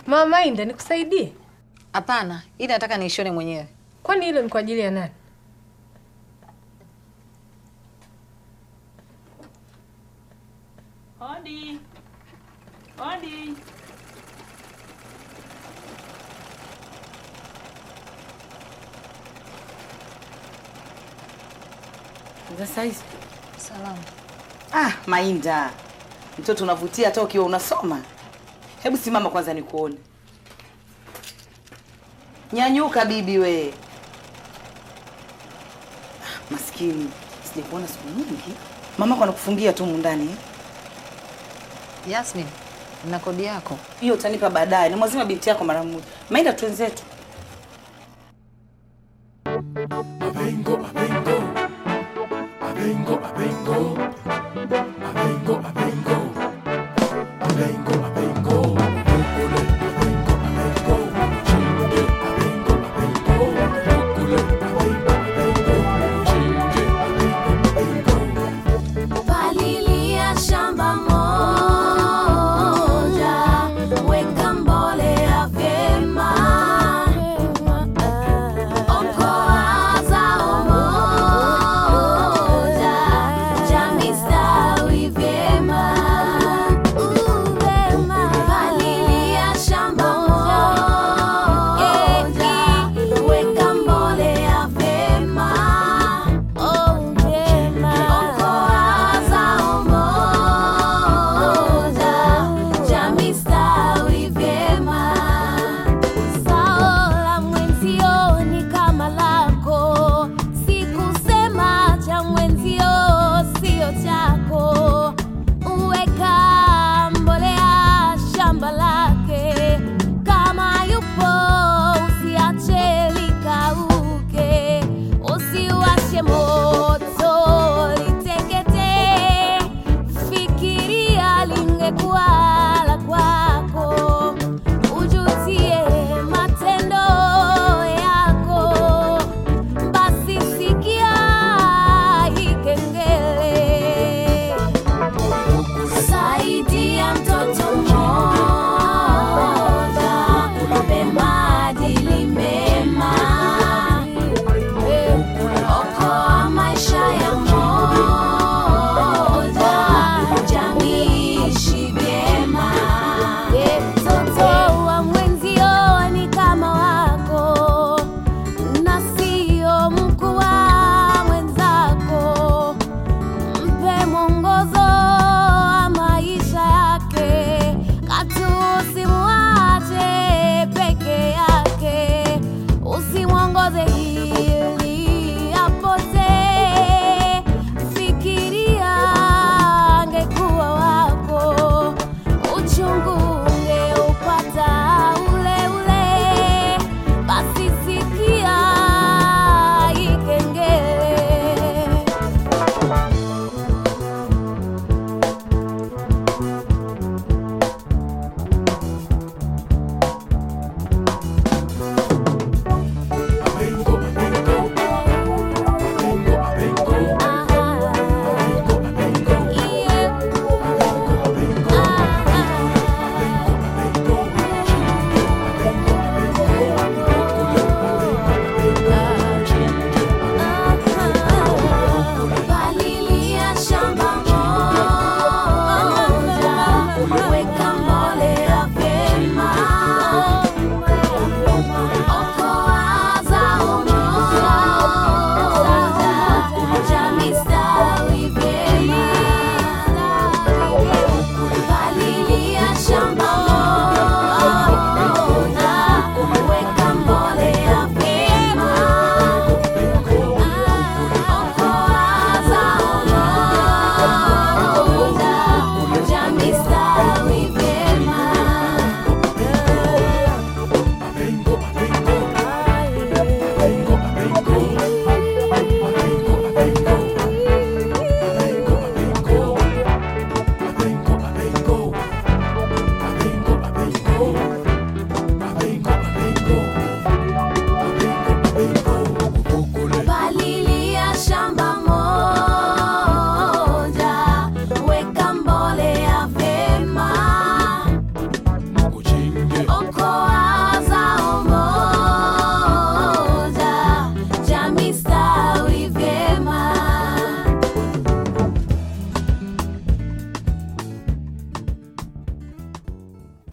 Mama Inda, nikusaidie? Hapana, ili nataka niishone mwenyewe. Kwani hilo ni kwa ajili ya nani? Hodi. Hodi. Sasa hizi Salamu. ah, Mainda, mtoto unavutia hata ukiwa unasoma. Hebu simama kwanza nikuone. Nyanyuka bibi we. Ah, Maskini, sijakuona siku nyingi. Mamako anakufungia tu mundani eh? Yasmin, na kodi yako. Hiyo utanipa baadaye. Nimwazima binti yako mara moja. Mainda, twenzetu. Abengo, abengo, abengo, abengo, abengo, abengo.